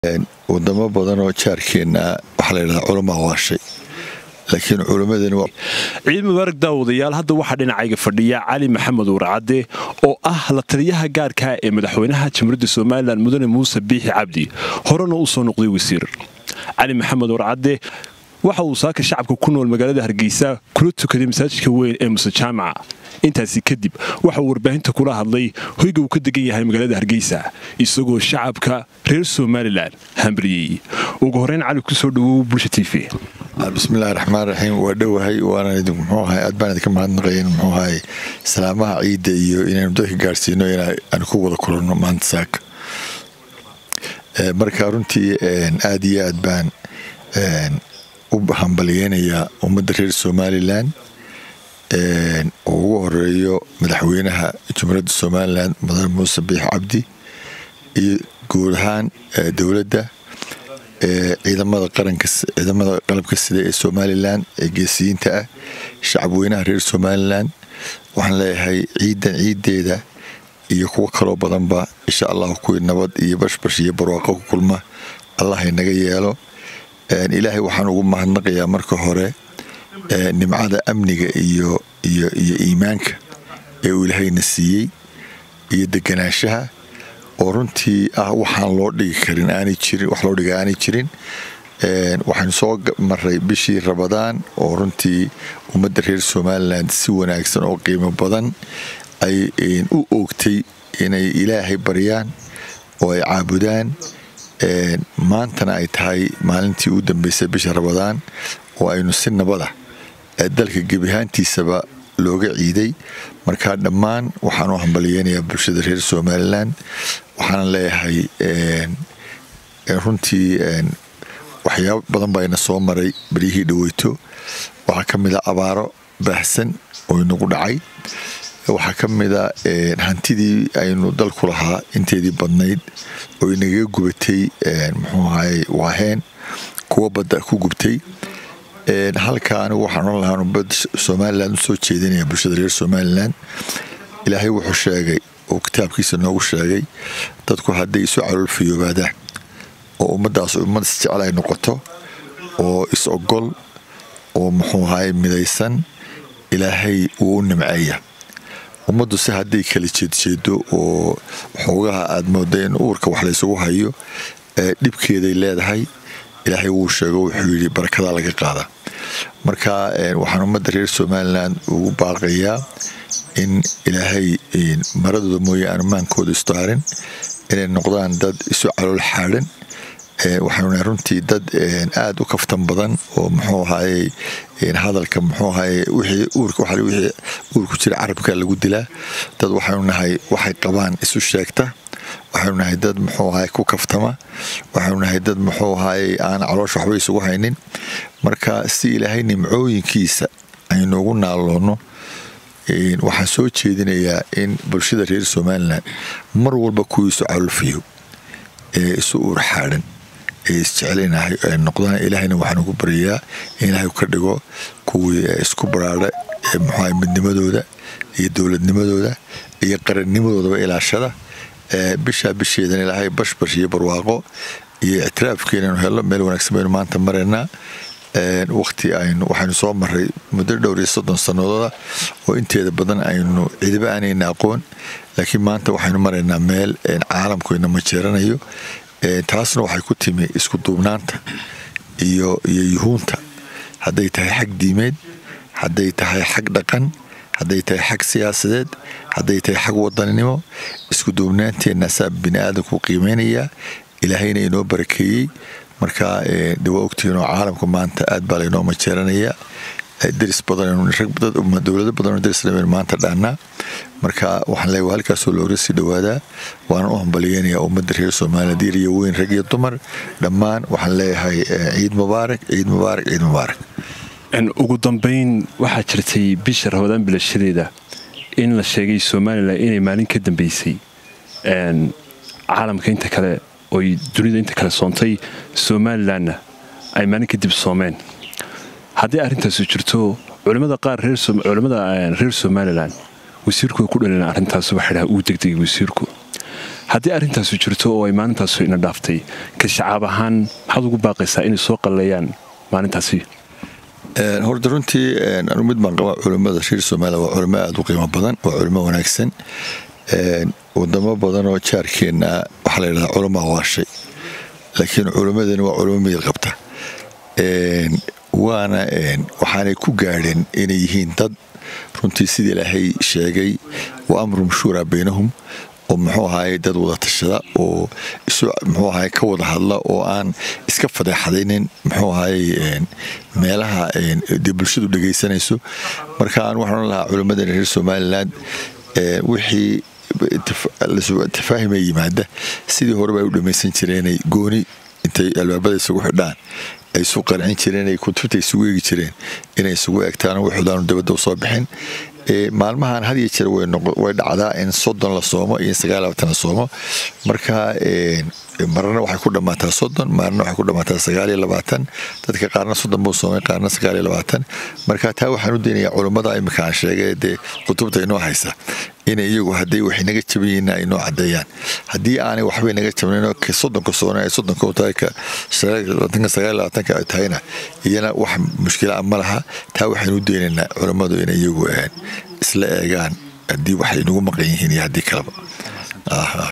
wadamo badan oo jaarkeenna waxaa layidhahdaa culamaa waashay laakiin culimmadani ciid mubaarak daawadayaal hadda waxaa dhinacayga fadhiya cali maxamed warcadde oo ah la taliyaha gaarka ee madaxweynaha jamhuuriyadda somalilan mudane muuse biixi cabdi horena uu soo noqday wasiir cali maxamed warcadde waxa uu saaka shacabka ku nool magaalada hargeysa kula tukaday masaajidka weyn ee muse jaamaca intaasi kadib waxauu warbaahinta kula hadlay hoyga uu ka degan yahay magaalada hargeysa isagoo shacabka reer somalilan hambariyey ugu horeyn cali kusoo dhawow bulsha t v bismillahi raxmaan raxiim waa dhowahay waana idinku muxuu ahay aad baan idinka mahadnaqayn muxuu ahay salaamaha ciidda iyo inaynu dadka gaarsiino inaan ku wada kulanno maanta saaka marka runtii aad iyo aad baan u hambalyeynayaa ummadda reer somalilan oo ugu horeeyo madaxweynaha jamhuuriyadda somalilan mudane muuse biix cabdi iyo guud ahaan dowladda ciidamada qaranka ciidamada qalabka sida ee somalilan ee geesiyiinta ah shacabweynaha reer somalilan waxaan leeyahay ciidan ciideeda iyo kuwo kaloo badanba insha allahu kuwii nabad iyo bashbash iyo barwaaqo ku kulma allah inaga yeelo ilaahay waxaan ugu mahadnaqayaa marka hore nimcada amniga iyo iyo iyo iimaanka ee uu ilaahayna siiyey iyo deganaanshaha oo runtii ah waxaan loo dhigi karin aanay jirin wax loo dhiga aanay jirin waxaynu soo maray bishii rabadaan oo runtii ummadda reer somalilan si wanaagsan oo qiimo badan ay u oogtay inay ilaahay baryaan oo ay caabudaan maantana ay tahay maalintii u dambeysay bisha rabadaan oo aynu si nabada dalka gebihaantiisaba looga ciiday marka dhammaan waxaan u hambaliyeynayaa bulshada reer somalilan waxaana leeyahay runtii waxyaabo badan baa ina soo maray beryihii dhaweyto waxaa ka mid a abaaro baahsan oo inagu dhacay waxaa ka mid a hantidii aynu dalku lahaa inteedii badnayd oo inagaga gubatay muxuu ahay waaheen kuwa badda ku gubtay halka anigu waxaan oran lahaa bad somalilan usoo jeedinaya bulshada reer somalilan ilaahay wuxuu sheegay oo kitaabkiisa noogu sheegay dadku hadday isu caloolfiyoobaadaan oo ummaddaas ummad isjecel ay noqoto oo is ogol oo muxuu ahay midaysan ilaahay wuu u nimceeya ummaddu se hadday kala jeedjeedo oo xoogaha aad mooda in uurka wax laysugu hayo dhibkeeday leedahay ilaahay wuu sheego wuxuu yidhi barakadaa laga qaada marka waxaan ummadda reer somalilan ugu baaqayaa in ilaahay maradooda mooye aanu maankooda istaarin inay noqdaan dad isu calool xaadhan waxaanuna runtii dad aad u kaftan badan oo muxuu ahaye hadalka muxuu ahaye wixii uurka wixii uurku jira carabka lagu dilaa dad waxaanu nahay waxay qabaan isu sheegta waxaanu nahay dad muxuu ahaye ku kaftama waxaanu nahay dad muxuu ahaye aan caloosha waxba isugu haynin marka si ilaahay nimcooyinkiisa aynu ugu naaloonno waxaan soo jeedinayaa in bulshada reer somalilan mar walba kuwii isu calolfiyo ee isu uur xaadhan ee isjeclinahay ay noqdaan ilaahayna waxaan ugu baryayaa in ilaahay ka dhigo kuwii isku baraadha ee muxuaha midnimadooda iyo dowladnimadooda iyo qarannimadoodaba ilaashada bishaa bisheedan ilaahay bashbash iyo barwaaqo iyo ictiraafkeenanu hello meel wanaagsan baynu maanta maraynaa waqti aynu waxaynu soo maray muddo dhowr iyo soddon sanadooda oo inteeda badan aynu cidiba aanayna aqoon laakiin maanta waxaynu maraynaa meel caalamku inama jeeranayo taasna waxay ku timi isku duubnaanta iyo iyo yuhuunta hadday tahay xag diimeed hadday tahay xag dhaqan hadday tahay xag siyaasadeed hadday tahay xag wadaninimo isku duubnaanteenna saa bini aadamku qiimeynayaa ilaahayna inoo barakeeyey marka de waa ogtihiinoo caalamka maanta aad baa laynoo majeeranayaa deris badanowlado badanoo derisna maanta dhaannaa marka waxaan leeya halkaasoo looga sii dhowaadaa waana u hambaliyeynayaa ummadda reer somaliya diir iyo weyn rag iyo dumar dhammaan waxaan leeyahay ciid mubaarak ciid mubaarak ciid mubaarak ugu dambayn waxaa jirtay bisha rabadaan bilashadeeda in la sheegay somalilan inay maalin ka dambeysay caalamka inta kale oy dunida inta kale soontay somalilanna ay maalin kadib soomeen haddii arrintaasu jirto culimmada qaar culimmada reer somalilan wasiirku way ku dhaleen arrintaas waxay dhaha uu degdegay wasiirku haddii arrintaasi jirto oo ay maalintaas ina dhaaftay ka shacaab ahaan maxaad ugu baaqaysaa inay soo qalleeyaan maalintaasi horta runtii anu mid baan qabaa culimmada reer somaliya waa culimo aada u qiimo badan waa culimo wanaagsan wadamo badan oo jaarkeenna waxaa la yidhahdaa culamaa waashay laakiin culimmadani waa culimo miyir qabta waana waxaanay ku gaadheen inay yihiin dad runtii sidii ilaahay sheegay wa amrum shuuraa baynahum oo muxuu ahaay dad wada tashada oo muxuu ahaay ka wada hadla oo aan iska fadeexadaynin muxuu ahaay meelaha dee bulshadu dhegaysanayso marka aan waxaan lahaa culimmadani reer somalilan wixii tafaahima yimaada sidii horeba ay u dhammaysan jireenay gooni intay albaabada isugu xidhaan ay isu qancin jireen ay kutubta isugu eegi jireen inay isugu egtaan wuxuudaanu dabadda usoo bixin maalmahan had iyo jeer way dhacdaa in soddon la soomo iyo sagaal labaatan la soomo marka marna waxay ku dhammaataa soddon maalna waxay ku dhammaataa sagaal iyo labaatan dadka qaarna soddon buu soomay qaarna sagaal iyo labaatan marka taa waxaan u daynayaa culummada imika aan sheegay dee kutubta inoo haysa inay iyagu hadday waxay naga jaban yihiin ay noo caddeeyaan haddii aanay waxbay naga jabnaynoo ka soddonka soona ay soddonka u tahay ka labaatanka sagaal labaatanka ay tahayna iyana wax mushkila ah ma laha taa waxaynu u daynaynaa culummadu inay iyagu isla eegaan haddii waxay nagu maqan yihiin iyo haddii kaleba